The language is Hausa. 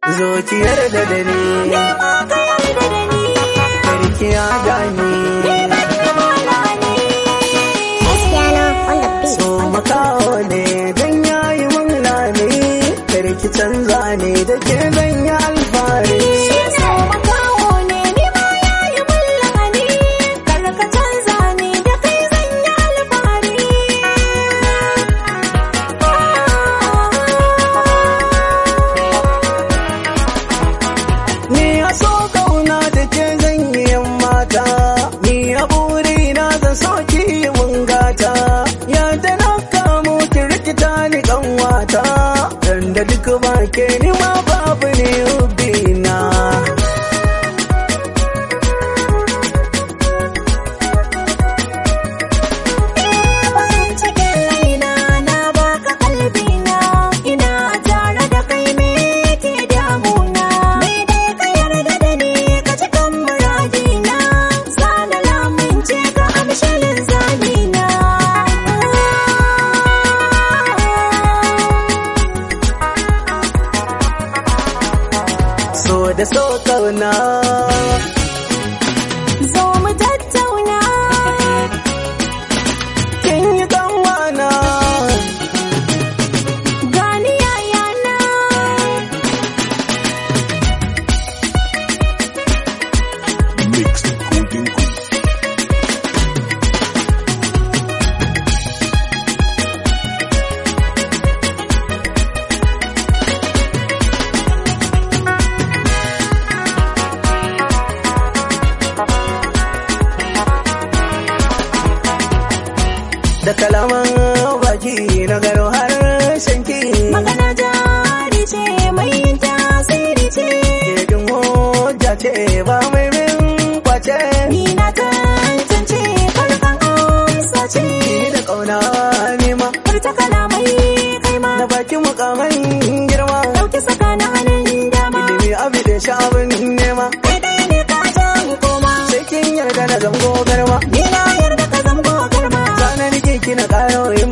zo ki yarda da ni Nema ka yarda da ni karki ya gani Cristiano on the beat so makaho ne dan yayi mun lami karki canza ne da ke zan yi alfahari Shi so makaho ne ni ma yayi mun lahani Kar ka canza ni da kai zan yi alfahari ni a so kauna da ke zan yi yan mata ni a buri na zan so ki yi mun gata yadda na kamo ki rikita ni kan wata dan da duk ba ke ni ma babu ne ubina Bayan cikin raina na baka kalbina ina tare da kai me ke damuna me dai ka yarda da ni ka cikan muradina sana lamunce ka amshalin zamina so da so kauna zo mu tattauna kin yi kanwana gani yayana Mixed Golden Goose. da kalaman baki na gano har shanki magana jari ce mai yin tasiri ce Kedin hujja ce ba mai min kwace Ni na tantance farkon amsa ce Ni da kauna nema Furta kalamai kai ma na baki mukamai girma Ɗauki saka na hannun dama ilimi abi da sha'abin nema Kai ɗaya ne ka jan koma sai kin yarda na zango garma Ni na yarda ka zambo garma zanen ki na karo